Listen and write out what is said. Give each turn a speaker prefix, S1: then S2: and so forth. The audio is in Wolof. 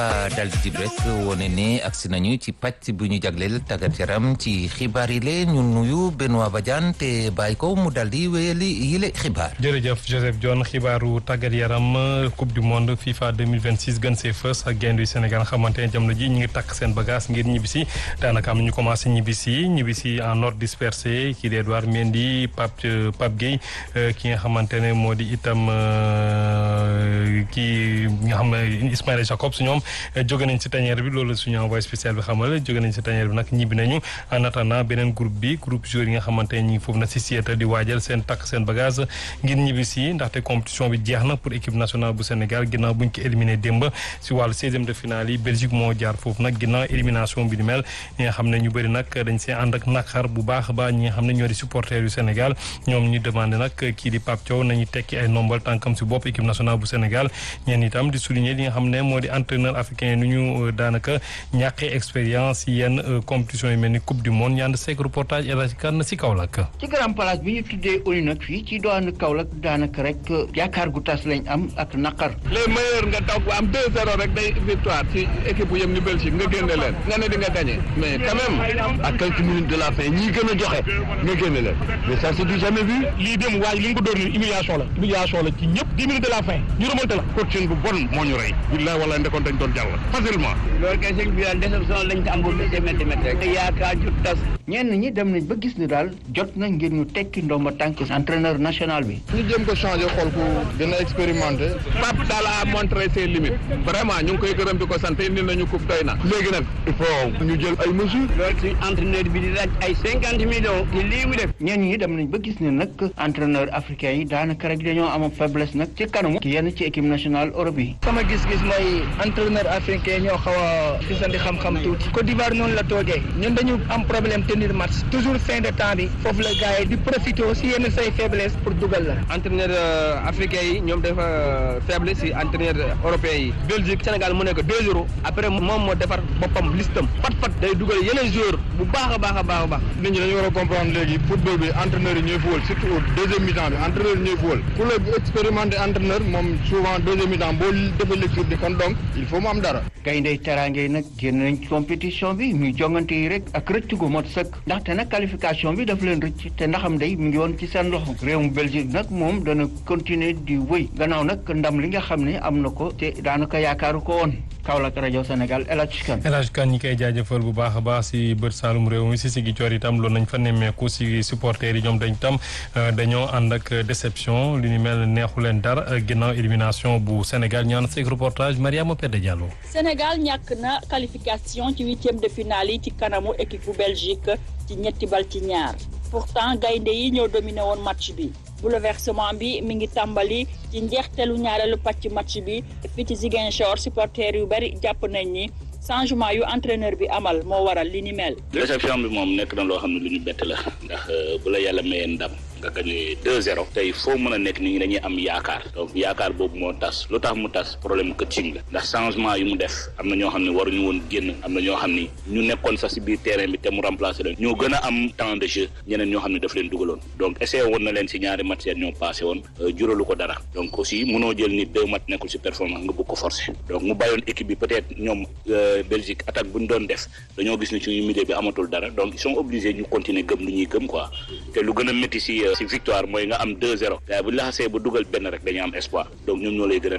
S1: dal di jib rek wone ne agsi nañu ci pàcc bu ñu jagleel tàggat yaram ci xibaar yi lee ñu nuyu Benoît Badiane te bàyyi ko mu dal di wéyali yile xibaar.
S2: jërëjëf Joseph Dione xibaaru tàggat yaram coupe du monde FIFA 2026 gën see fës ak gaynde yu Sénégal xamante ne jamono ji ñu ngi takk seen bagage ngir ñibbisi daanaka am na ñu commencé ñibbisi ñibbisi en ordre dispersé kii di Edouard Mendy Pape Pape Gueye ki nga xamante ne moo di itam kii nga xam ne Ismaïla Jacobs ñoom. jóge nañ ci tanière bi loolu suñu envoyé spécial bi xamal jóge nañ ci tanière bi nag ñibbi nañu en attendant beneen groupe bi groupe joueurs yi nga xamante ne ñi ngi foofu na si Seattle di waajal seen takk seen bagage ngir ñibbi si ndaxte compétition bi jeex na pour équipe nationale bu Sénégal ginnaaw buñ ko éliminé démb si wàllu seizième de finale yi Belgique moo jaar foofu nag ginnaaw élimination bi ni mel ñi nga xam ne ñu bëri nag dañ see ànd ak naqar bu baax a baax ñi nga xam ne ñoo di supporters yu Sénégal ñoom ñu demandé nag kii di Pape Thiaw nañu tekki ay nombal tànkam si bopp équipe nationale bu Sénégal ñeen itam di souligner li nga xam ne moo di entraîneur africain nu ñu daanaka ñàkkee expérience yenn compétition yi mel ni coupe du monde ñaan seek reportage El Hadj Kane si Kaolack
S3: ci grand place bi ñu tuddee ONU nag fii ci doon Kaolack daanaka rek yaakaar gu tas lañ am ak naqar
S4: les meilleurs nga daw bu am 2-0 rek day victoire ci équipe bu yem ni Belgique nga génne leen nga ne di nga gagné mais quand même à quelques minutes de la fin ñii gën a joxe nga génne leen mais ça c'est du jamais vu
S5: lii dem waaye li nga ko dóor ni humiliation la humiliation la ci ñëpp 10 minutes de la fin ñu remonté la
S4: coaching bu bon moo ñu rey billaay wala ndekoon dañ doon jàll facilement
S6: loolu kay sëñ bi daal déception lañ ko am bu métti métti métti rek yaakaar ju tas
S3: ñenn ñi dem nañ ba gis ni daal jot na ngir ñu tekki ndomba tànk entraîneur national bi
S4: ñu jéem ko changé xool ku gën a expérimenté Pape daal a montré ses limites vraiment ñu ngi koy gërëm di ko sant indi nañu coupe doy na léegi nag il faut ñu jël ay mesures
S6: loolu suñu entraîneur bi di laaj ay cinquante millions ci lii mu def
S3: ñenn ñi dem nañ ba gis ne nag entraîneur africain yi daanaka rek dañoo am faiblesse nag ci kanamu yenn ci équipe nationale Europe yi
S5: sama gis-gis mooy entraîneur africain ñoo xaw a gisandi xam-xam tuuti Côte d'Ivoire noonu la toogee ñun dañu am problème tenir match toujours fin de temps bi foofu la gars yi di profité si yenn say faiblesse pour dugal la
S7: entraîneur africain yi ñoom dafa faible si entraîneur européen yi Belgique Sénégal mu nekk 2-0 après moom moo defar boppam listam pat pat day dugal yeneen joueur bu baax a baax a baax a baax
S4: nit ñi dañu war a comprendre léegi football bi entraîneur yi ñooy football surtout au deuxième mi-temps bi entraîneur yi ñooy football ku la expérimenté entraîneur moom souvent deuxième mi-temps boo defee lecture bi kon donc il faut mu am dara
S3: gayndey teraange nag génn nañ ci compétition bi muy jongante yi rek ak rëcc gu mot sëkk ndaxte nag qualification bi daf leen rëcc te ndaxam day mu ngi woon ci seen loxo réewum Belgique nag moom dana continuer di wëy gannaaw nag ndam li nga xam ne am na ko te daanaka yaakaaru ko woon Kaolack rajo Sénégal El Hadj Kane
S2: El Hadj Kane ñi koy jaajëfal bu baax a baax si bët Saalum réew mi si sigi coor itam loolu nañ fa nemmeeku si supporters yi ñoom dañ tam dañoo ànd ak déception li ni mel neexu leen dara ginnaaw élimination bu Sénégal ñaan seeg reportage Mariama Pede Diallo
S8: Sénégal ñàkk na qualification ci huitième de finale yi ci kanamu équipe bu Belgique ci ñetti bal ci ñaar pourtant gaynde yi ñoo dominé woon match bi bouleversement bi mi ngi tàmbali ci njeexteelu ñaareelu pàcc match bi fii ci Ziguinchor supporters yu bari jàpp nañ ni changement yu entraîneur bi amal moo waral li ni mel.
S9: déception bi moom nekk na loo xam ne lu ñu bett la ndax bu la yàlla mayee ndam nga gagné 2-0 tey foo mën a nekk nit ñi dañuy am yaakaar donc yaakaar boobu moo tas lu tax mu tas problème coaching la ndax changement yu mu def am na ñoo xam ne waruñu woon génn am na ñoo xam ni ñu nekkoon sax si biir terrain bi te mu remplacer leen ñoo gën a am temps de jeu ñeneen ñoo xam ne daf leen dugaloon donc essayé woon na leen si ñaari match yi ñoo passé woon juralu ko dara donc aussi mënoo jël ni deux match nekkul si performance nga bëgg ko forcer donc mu bàyyoon équipe bi peut-être ñoom Belgique attaque bu ñu doon def dañoo gis ni suñu milieu bi amatul dara donc ils sont obligés ñu continuer gëm lu ñuy gëm quoi te lu gën a métti si si victoire mooy nga am 2-0 waaye bu ñu la xasee ba dugal benn rek dañu am espoir donc ñoom ñoo lay gën a